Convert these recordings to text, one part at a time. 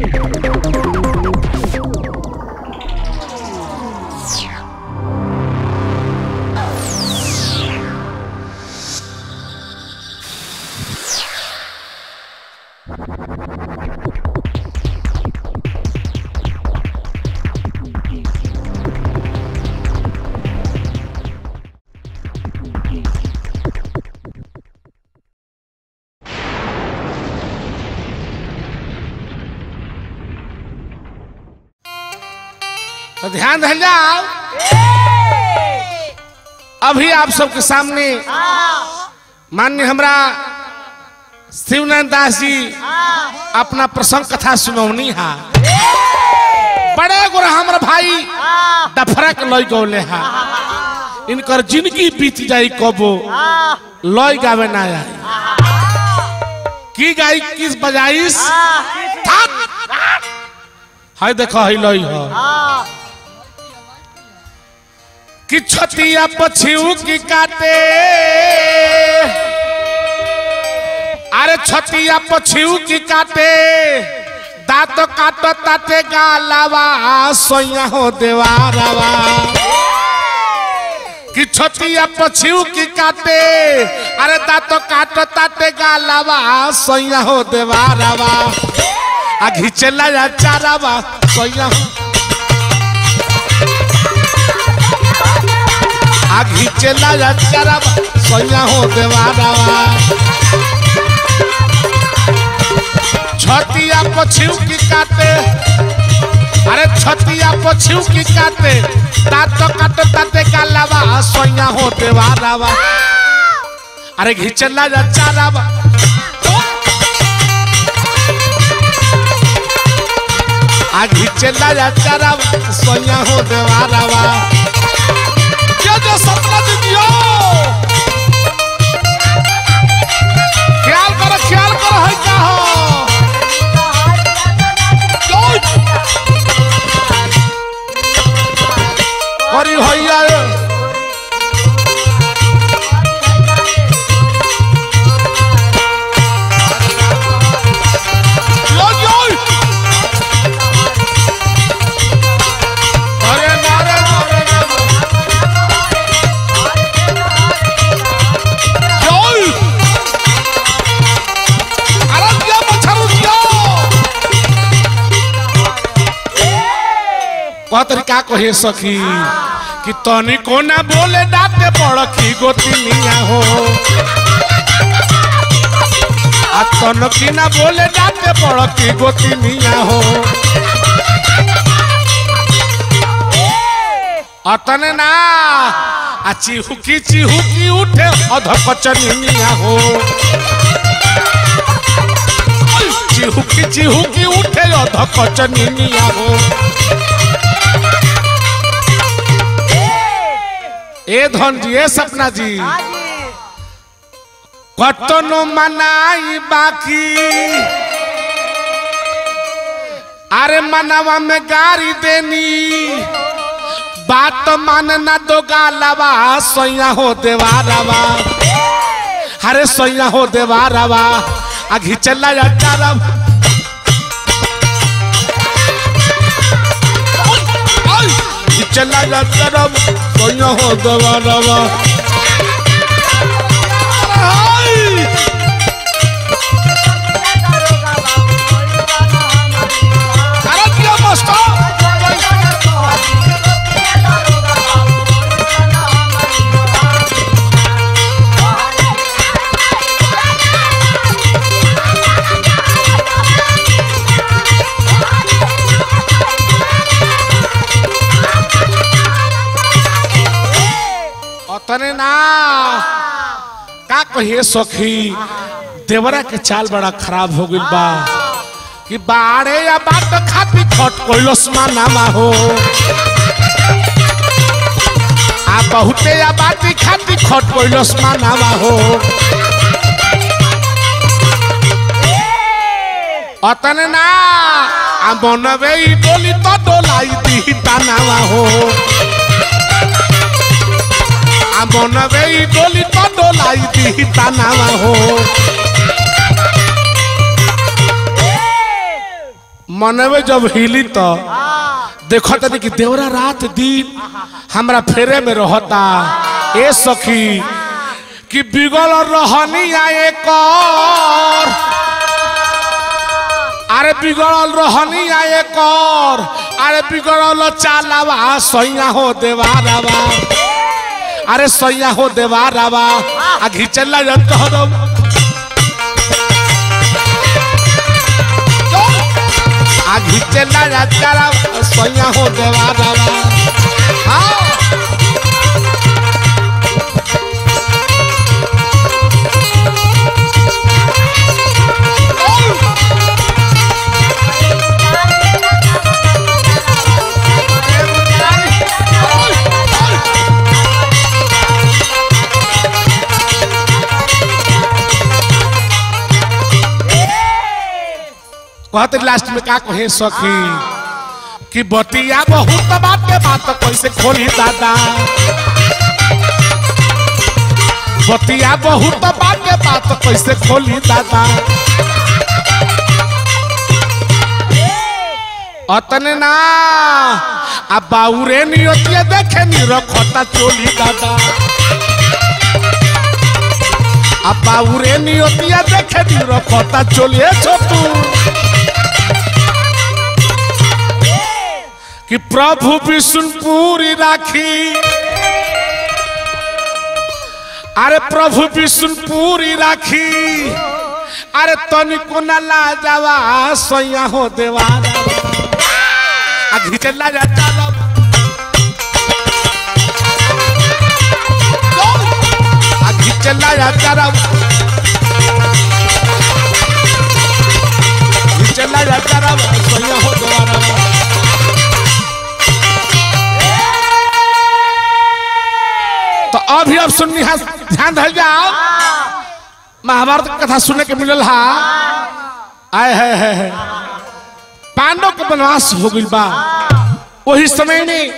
तो ध्यान धर जाओ अभी आप सबके सामने मान्य हमरा शिवनारायण दास जी अपना प्रसंग कथा सुनौनी हा बड़े गोरा हमारा भाई डफरा के लय गौले हा इनकर जिंदगी बीत जाई कबो लय गावे ना आई की गाई किस बजाइस हाय देखो है लय हो कि छतिया पछिऊ की काटे अरे छतिया पछिऊ की काटे दांत काट ताटे गालावा सोया हो देवारावा कि छतिया पछिऊ की काटे अरे दांत काट ताटे गालावा सोया हो देवारावा आ घिचला या चारावा सोया हो आघी चला जा चरा सोया हो देवारावा छतिया पछिऊ की काटे अरे छतिया पछिऊ की काटे दांत काट ताते गालावा सोया हो देवारावा अरे घिचला जा चारावा आ घिचला जा चारावा सोया हो देवारावा क्या जो सपना दियो ख्याल करो ख्याल करो है क्या हो करी होइया यो यो अरे नारे नारे नारे Joy! Arranca मछरुकिया कह तरीका कहे सखी कि तनी को ना बोले डाटे बड़की गोतिनिया हो आ तन की ना बोले डाटे बड़की गोतिनिया हो अतने ना आ चिहुकी चिहुकी उठे अधकचनिया हो चिहुकी चिहुकी उठे अधकचनिया हो ए धन जी ए सपना जी कतनो मनाई बाकी अरे मनावा में गारी देनी बात मानना दो गालावा सोया हो देवारावा अरे सोया हो देवारावा आ घिचला या चारम घिचला या चारम सोया हो देवारावा हाय! अरे दिया मास्टर अतने ना का कहिए सखी देवरा के चाल बड़ा खराब हो गइल बा कि बाड़े या बाट खाती खट कोइलस मानामा हो आ बहुते या बाटी खाती खट कोइलस मानामा हो अतने ना आ बनवे ई डोली तो डोलाई दी तानावा हो आ बनवे ई डोली तो डोलाई दी तानावा हो मनवे जब हिली तो देखो तनी कि देवरा रात दिन हमरा फेरे में रहता ए सखी कि बिगल रहनी आए कर अरे बिगड़ल रहनी आए कर अरे बिगड़ल चालावा सैया हो देवारावा अरे सैया हो देवारावा आ घिचला जंत हो आ घिचला जंतरा सैया हो देवारावा हाँ कहते लास्ट में का कहे सखी कि बतिया बहुत बात के बात कैसे खोली दादा बतिया बहुत बात के बात कैसे खोली दादा अतने ना आ बाउरे नियतिया देखे नी रखता चोली दादा आ बाउरे नियतिया देखे नी रखता चोली ए छोटू कि प्रभु विष्णुपुरी राखी अरे प्रभु विष्णुपुरी राखी अरे तनिको न लाजावा सैया हो देवारा आ घिचला जा चलो आ घिचला जा चलो घिचला जा चलो सैया हो देवारा तो अभी अब सुननी है ध्यान धल जाओ महाभारत की कथा सुनने के मिलल हा आए है, है, है। पांडव के वनवास हो गई बा वही समय में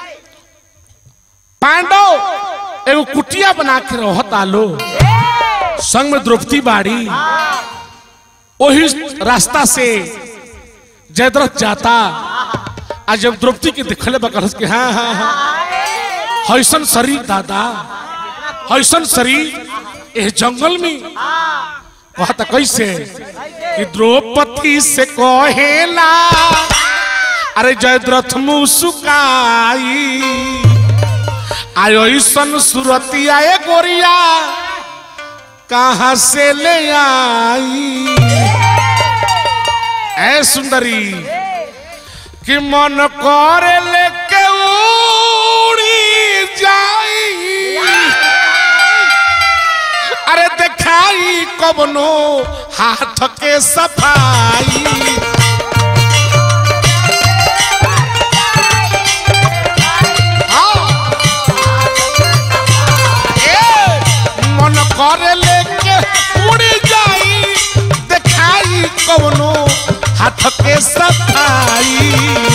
पांडव एगो कुटिया बना के रहता लो संग में द्रौपदी बाड़ी वही रास्ता से जयद्रथ जाता आज जब द्रौपदी के दिखले बकर के हाँ हाँ हाँ हैसन शरीर दादा हैसन शरीर ए जंगल में कहता कैसे कि द्रौपदी से कहेला अरे जयद्रथ मुसुकाई आयो ऐसन सुरतिया ए गोरिया कहाँ से ले आई ए सुंदरी कि मन करे लेके उड़ी जाई अरे देखाई कबनो हाथ के सफाई हाँ। ए, मन करे लेके उड़ी जाई देखाई कबनो हाथ के सफाई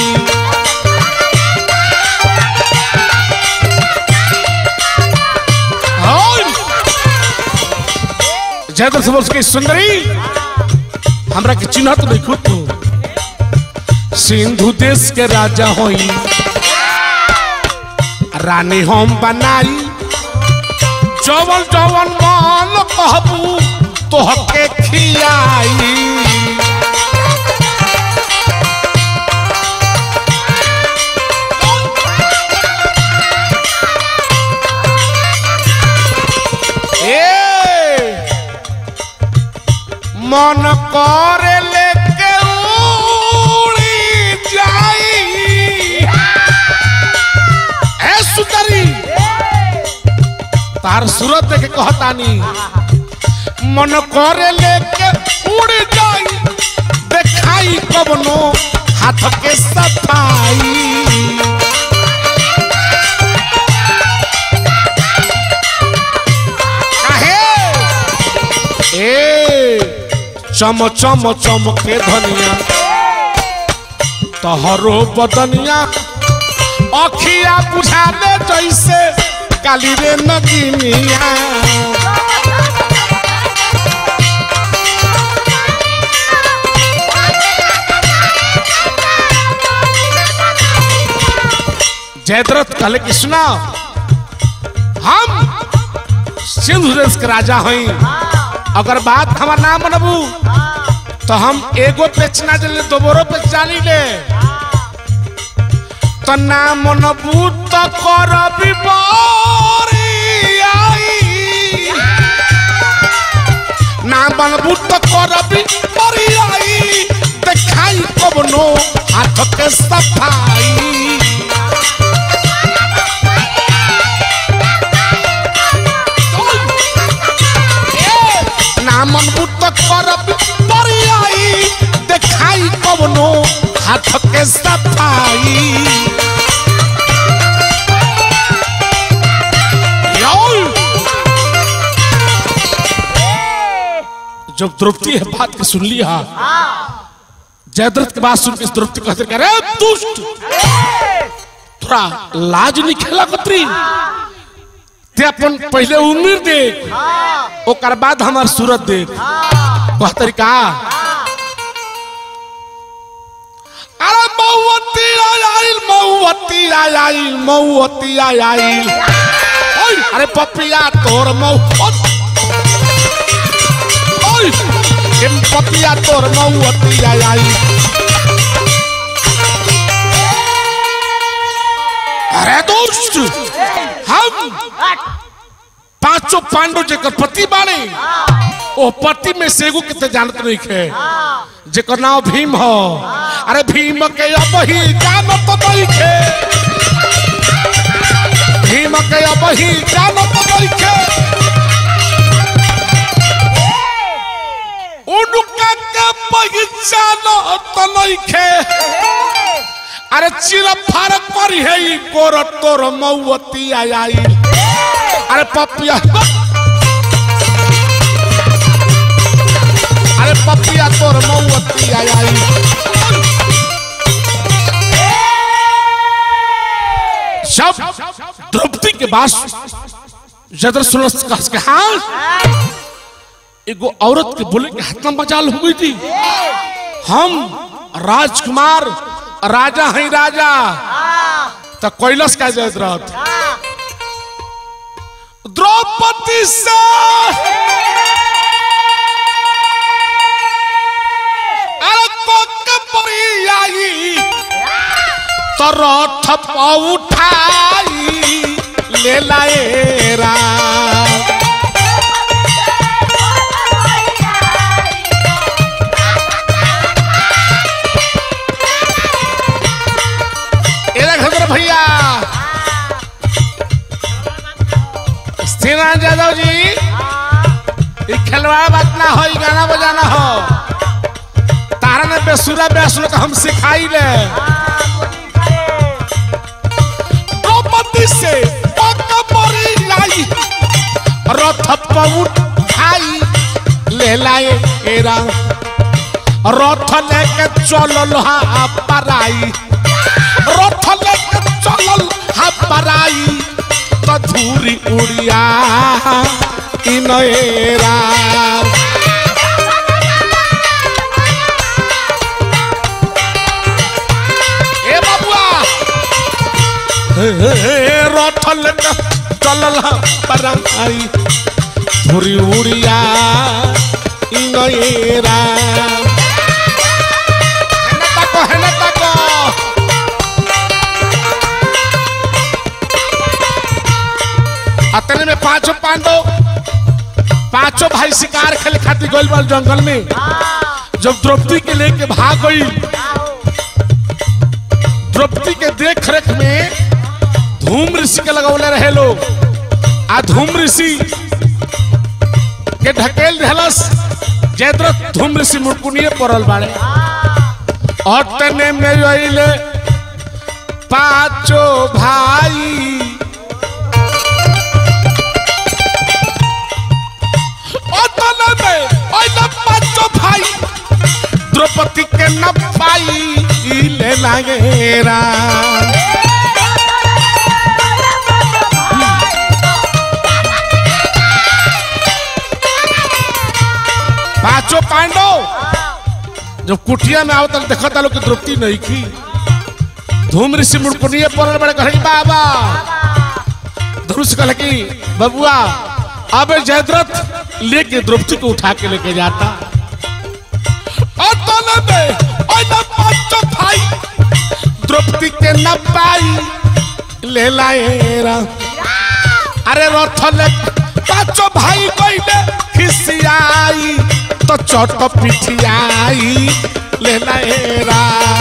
जयद्र सबल की सुंदरी हमरा के चिन्ह तो देखो तो सिंधु देश के राजा होई रानी हम बनाई जवन जवन मान कहबू तो हके खियाई ए मन करे लेके उड़ी जाई ए सुंदरी तार सूरत देख के कहतानी मन करे लेके उड़ जाई देखाई कबनो हाथ के सफाई काहे ए चम चम चम के धनिया तहरो बदनिया अखिया बुझा दे जैसे काली रे नगिनिया जयद्रथ कहले कि सुना हम सिंधु देश के राजा हई अगर बात हमार ना मनबू तो हम एगो पेच ना जले दोबारो पेच जानी ले तो ना मनबू तो करबी बरियाई ना मनबू तो करबी बरियाई देखाई कबनो हाथ के सफाई नामन बुत करब बरियाई देखाई कबनो हाथ के सफाई यौ! जब द्रौपदी है बात के सुन लिया जयद्रथ के बात सुन के द्रौपदी कहते कह रे दुष्ट थोड़ा लाज नहीं खेला कतरी ते अपन पहले उम्र देख ओकर बाद हमार सूरत देख कह तरीका अरे मऊवती आइल मऊवती आइल मऊवती आइल ओय अरे पपिया तोर मऊ ओय एम पपिया तोर मऊवती आइल अरे दोस्त हम पांचों पांडव जेकर पति बाने ओ पति में से एगो कितने जानत नहीं खे जेकर नाम भीम हो अरे भीम के अब ही जानत नहीं खे भीम के अब ही जानत नहीं खे उनका के पहचानत नहीं खे अरे चिर फार करी है ई गोर तोर मऊवती आई अरे पपिया अरे पपिया तोर मऊवती आई सब द्रौपदी के पास जदर सुनस कह के हाँ एगो औरत के बोले के हाथ में मजाल हो गई थी हम राजकुमार राजा हैं राजा तो कैलस का जयत रथ द्रौपदी से अरे कोक परी आई तो रथ प उठाई ले लाए राम एरा खबर भैया श्रीनाथ यादव जी ई खिलवाड़ बात ना हो ई गाना बजाना हो तारा ने बेसुरा बेसुरा तो हम सिखाई ले द्रौपदी से पक परी लाई रथ पउट खाई ले लाए एरा रथ लेके चलल हा पराई रथ लेके चलल हा पराई तो धूरी उड़िया इनएरा ए बाबुआ रथ लेके चलल हा पराई धूरी उड़िया इनएरा हेने ताको हेने ताको अतने में पांचों पांडव पांचों भाई शिकार खेले खातिर गइल बा जंगल में जब द्रौपदी के लेके भाग गई द्रौपदी के देख रेख में धूम ऋषि के लगौले रहे लोग आ धूम ऋषि के ढकेल रहलस जयद्रथ धूम ऋषि मुड़कुनिए पड़ल बाड़े और तने में रहिले पांचों भाई अतने में अइले पांचों भाई द्रौपदी के न पाई ले लागे राम पांचों पांडव जब कुटिया में आवत देखता लोग कि द्रौपदी नहीं की धूम ऋषि मुड़कुनिए पड़ल बड़े कहे बाबा धनुष कहले कि बबुआ अब जयद्रथ लेके द्रौपदी को उठा के लेके जाता और तले में और न पांचों भाई द्रौपदी के न पाई ले लाएरा अरे रथ ले पांचों भाई कोइले खिसियाई तो चोट पिठियाई ले लाएरा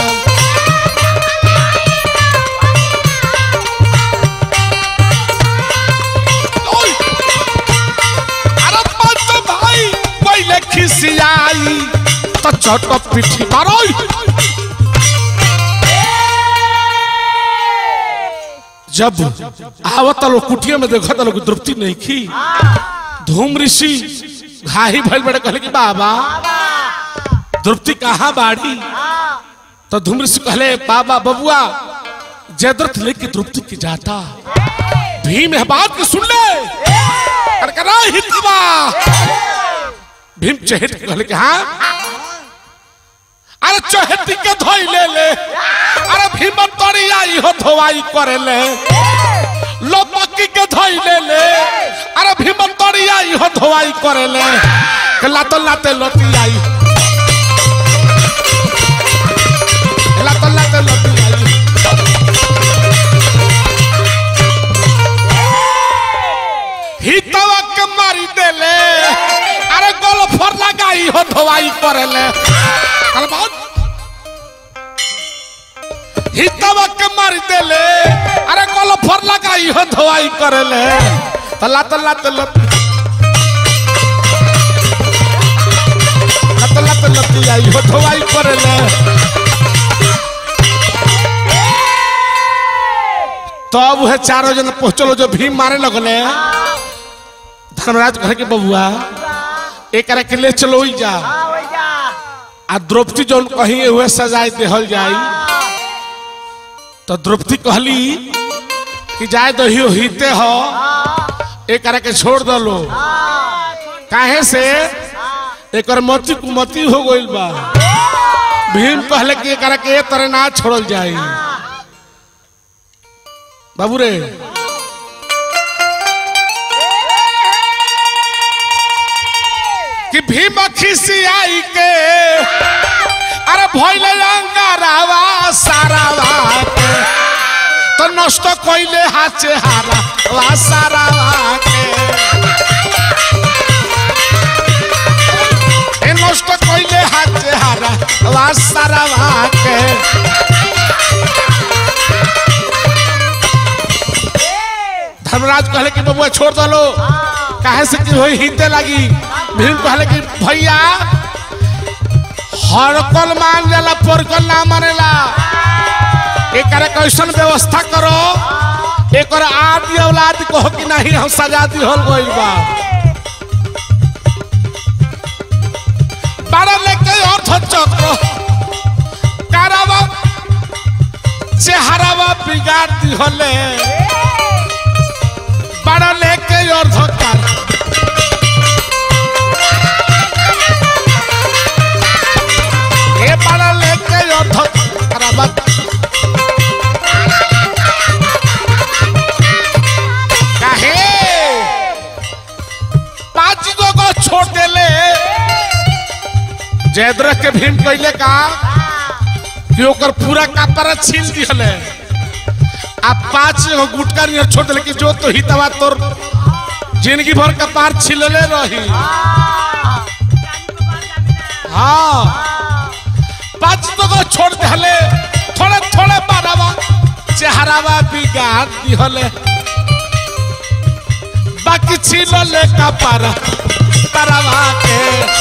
ओय! अरे पांचों भाई कोइले खिसियाई तो चोट पिठी मारोई जब आवत लोग कुटिया में देखत लोग द्रौपदी नहीं खी धूम ऋषि घाही भइल बड़े कहले कि बाबा द्रौपदी कहाँ बाड़ी तो धूम ऋषि कहले बाबा बबुआ जयद्रथ लेके द्रौपदी की जाता भीम है बात के सुन ले करकरा हितवा भीम चहेट के कहले कि हाँ अरे चहेती के धोई ले ले अरे भीम तोरी आई हो धोवाई करे ले लोपकी के धोई ले ले अरे भीम तोरी आई हो धोवाई करे ले के लातो लाते लोती आई लातो लाते लोती आई हितवा के मारी देले अरे गोलफर लगाई हो धोवाई करेले कल बहुत हितवा के मारी देले अरे गोलफर लगाई हो धोवाई करेले तल्ला तल्ला तल्ला तल्ला तल्ला आई हो धोवाई करेले तब वह चारों जन पहुंचलो जो भीम मारे लगले धर्मराज कहे के बबुआ एक के ले चलो ही जा आ द्रौपदी जौन कहीं हुए सजाए देहल जाई तो द्रौपदी कहली कि जाए दहियो हिते हो एक के छोड़ दलो काहे से एक मती कुमती हो गइल बा भीम कहले कि एक के ए तरह ना छोड़ल जाई बाबू रे कि भीम खिसियाई के अरे भइले अंगारावा सारावा के तो नष्ट कइले हाचे हारा वा सारावा के ए नष्ट कइले हाचे हारा वा सारावा के धर्मराज कहले कि बबुआ छोड़ दलो काहे से कि होई हिते लगी भीम कहले कि भैया हरकल मान जाला परकल ना मानेला एकरा कैसन व्यवस्था करो एकर आदि औलाद कहो कि नहीं हम सजा दी होल गइल बा बारा लेके अर्थ चक्र कारावा चेहरावा बिगाड़ दी होले बारा लेके अर्थ कर ए बारा लेके अर्थ करावा काहे पांच गो को छोड़ देले जयद्रथ के भीम कैले का कि ओकर पूरा कपड़ा छीन दिहले आ पांच गो गुटका नियर छोड़ देले कि जो तो हितवा तोर जिंदगी भर कपार छिलले रही हाँ पांच गो को छोड़ देले थोड़े थोड़े बारावा चेहरावा बिगाड़ दिहले बाकी छिलले कपार तरवा के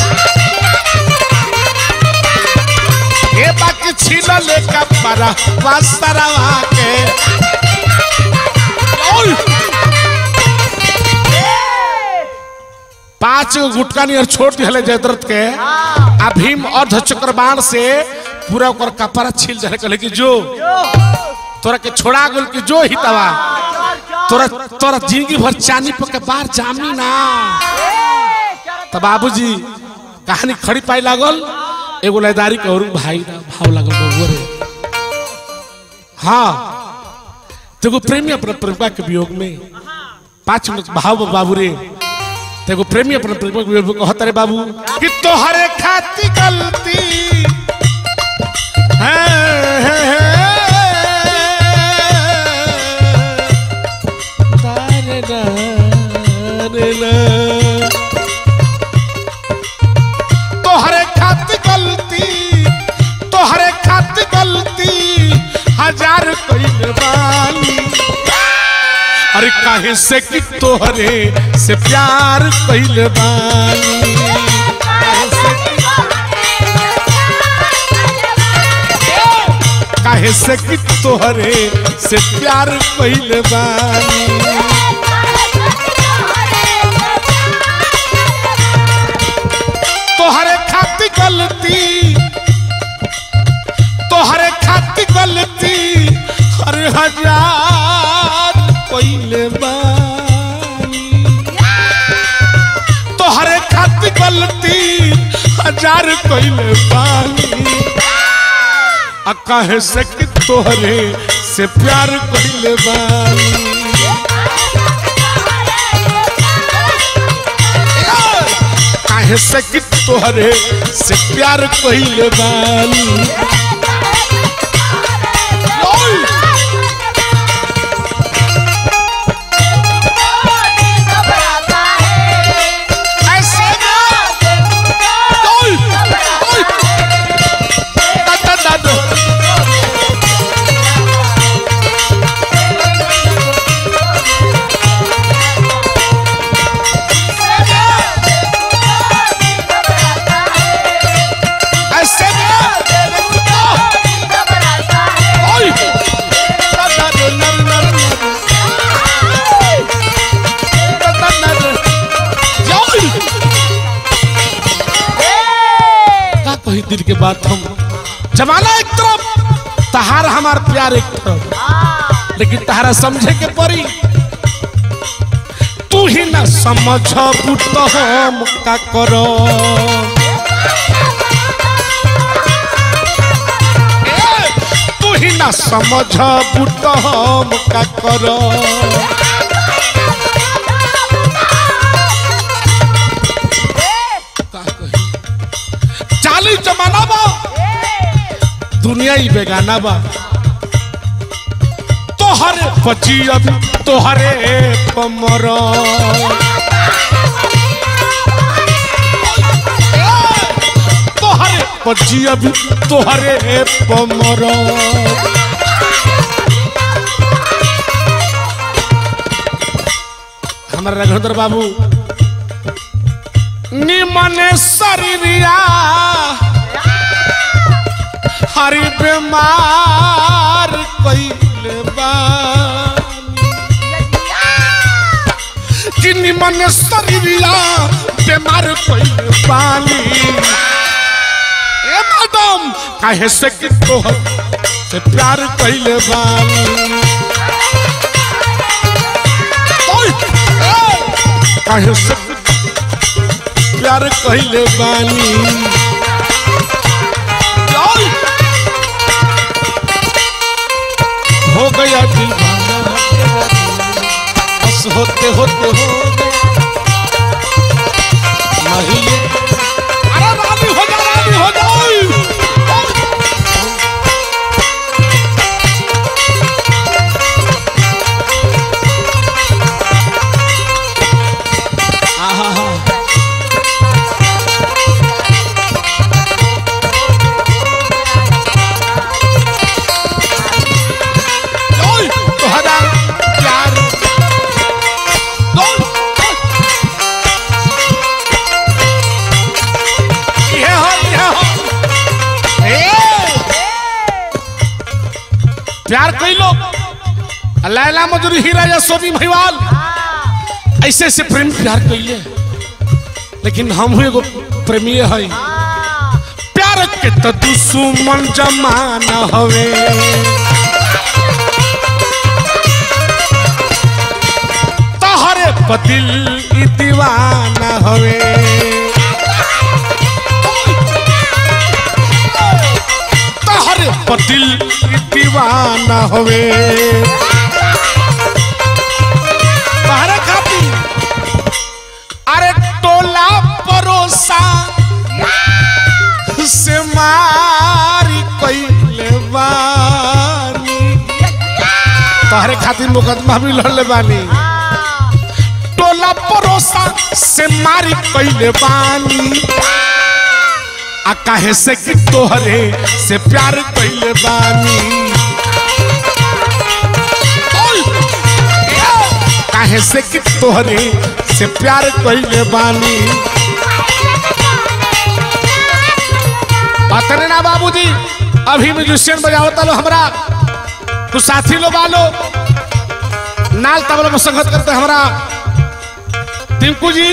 ए बाकी छिलले कपार वास्तरवा के ओय! पांच गो गुटका नियर छोड़ दिहले जयद्रथ के आ भीम अर्ध चक्रबाण से पूरा ओकर कपड़ा छील जाने कहले कि जो तोरा के छोड़ा गेल कि जो हितवा तोरा तोरा जिंदगी भर चांदी पर के बार जामी ना तो बाबूजी कहानी खड़ी पाई लागल एगो लयदारी के और भाई ना भाव लागल बबुआ रे हाँ तेगो प्रेमी अपना प्रेमिका के वियोग में पांच मिनट भाव बाबू रे तेगो प्रेमी अपना प्रेमिका के वियोग में कहता रे बाबू कि तोहरे खाती गलती है, है, है। तारे ना, रे ना। तोहरे खाती गलती तोहरे खाती गलती हजार कइले बानी अरे काहे से कि तोहरे से प्यार कइले बानी काहे से कि तोहरे से प्यार कइले बानी तोहरे खाती गलती तोहरे खाती गलती हर हजार कइले बानी तोहरे खाती गलती हजार कइले बानी आ काहे से कि तोहरे से प्यार कइले बानी काहे से कि तोहरे से प्यार कइले बानी ओय! ऐसे ना! ओय! ओय! दा, दा, दा, दा। ऐसे ना! ओय! दा, दा, दा, नर, नर, नर। दा, दा, नर। ओय! का कही दिल के बात हम जमाना एक तरफ तहार हमार प्यार एक तरफ लेकिन तहारा समझे के पड़ी तू ही ना समझ तो हम का करो ए, तू ही ना समझ तो हम का करो का कही चाली जमाना बा दुनिया ही बेगाना बा तोहरे बची अब तोहरे कमर तोहरे बची अब तोहरे कमर हमारा रघुधर बाबू निमने शरीरिया हरि बीमार कइले बानी कि निमन शरीरिया बीमार कइले बानी ए मैडम काहे से कि तोहर से प्यार कइले बानी ओय! ए! काहे से कि प्यार कइले बानी ओय! हो गया दीवाना बस होते होते हो गया नहीं ये अरे रानी हो जा रानी हो जाओ आहा ओय तोहरा प्यार ओय ये हो ये हो ए प्यार कइलो लैला मजूरी हीरा या सोनी महिवाल ऐसे ऐसे प्रेम प्यार कइले लेकिन हम एगो प्रेमी है प्यार के तो दुश्मन जमाना हवे तहरे पतिल ई दीवाना हवे तहरे पतिल ई दीवाना दीवाना होवे तोहरे खातिर अरे टोला परोसा से मारी कइले बानी तोहरे खातिर मुकदमा भी लड़ले बानी टोला परोसा से मारी कइले बानी आ काहे से कि तोहरे से प्यार कइले बानी ओय! काहे से कि तोहरे से प्यार कइले बानी अतने ना बाबूजी अभी म्यूजिशियन बजावता लो हमरा कुछ साथी लोग आलो नाल तबला में संगत करते हमरा टिंकू जी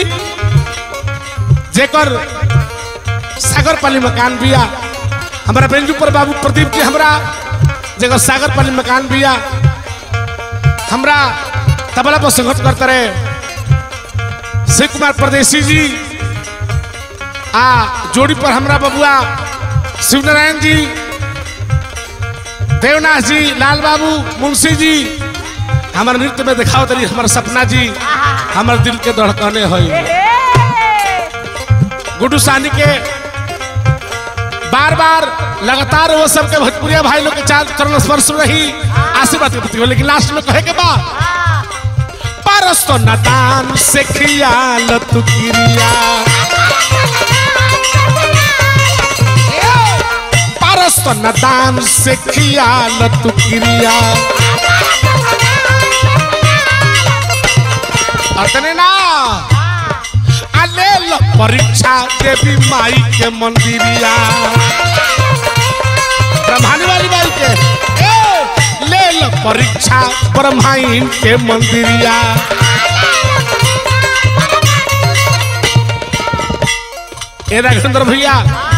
जेकर सागर पाली मकान बिया हमारा बेंजू पर बाबू प्रदीप जी हमरा जेकर सागर पाली मकान बिया हमरा तबला पर संगत करते रहे शिव कुमार परदेसी जी आ जोड़ी पर हमरा बबुआ शिवनारायण जी देवनाथ जी लाल बाबू मुंशी जी हमारे नृत्य में दिखाओ तरी हमारा सपना जी हमारे दिल के धड़कने है गुड्डू सानी के बार बार लगातार वो सबके भोजपुरिया भाई लोग के चार चरण स्पर्श में रही आशीर्वाद के प्रति हो लेकिन लास्ट में कहे के बाद परस तो नदान से खियाल तू क्रिया परस तो नदान से खियाल तू क्रिया अतने ना अले लो परीक्षा देवी माई के मंदिरिया ब्रह्मानी वाली बाई के ए, ले लो परीक्षा ब्रह्माइन के मंदिरिया ए राघवेंद्र भैया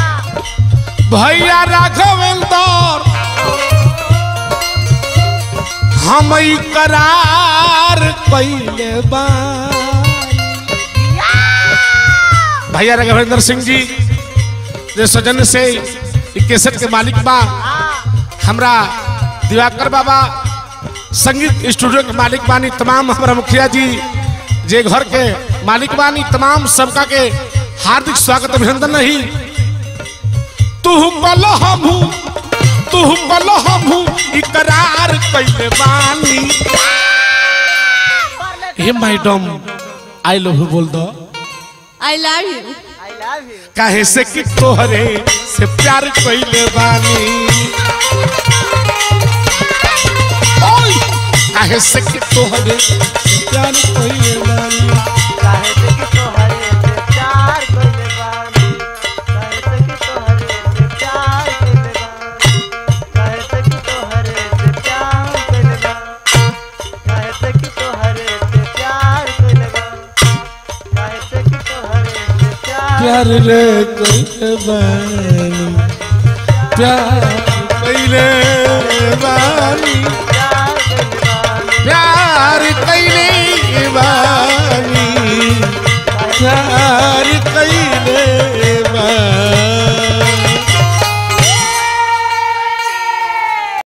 भैया राघवेंद्र हम ई करार कैले बा भैया राघवेंद्र सिंह जी जे सजन से ई केसट के मालिक बा हमरा दिवाकर बाबा संगीत स्टूडियो के मालिक बानी तमाम हमारा मुखिया जी जे घर के मालिक बानी तमाम सबका के हार्दिक स्वागत अभिनंदन नहीं तू कल हमू तू कल हमू इकरार कैले बानी हे मैडम आई लव यू बोल दो आई लव यू काहे से कि तोहरे से प्यार कैले बानी ओय! काहे से कि तोहरे से प्यार कैले बानी काहे से कि तोहरे से प्यार कइले बानी काहे से कि तोहरे से प्यार कइले बानी काहे से कि तोहरे से प्यार कइले बानी काहे से कि तोहरे से प्यार कइले बानी काहे से कि तोहरे से प्यार प्यार रे कैले बानी प्यार कैले बानी प्यार कइले बानी प्यार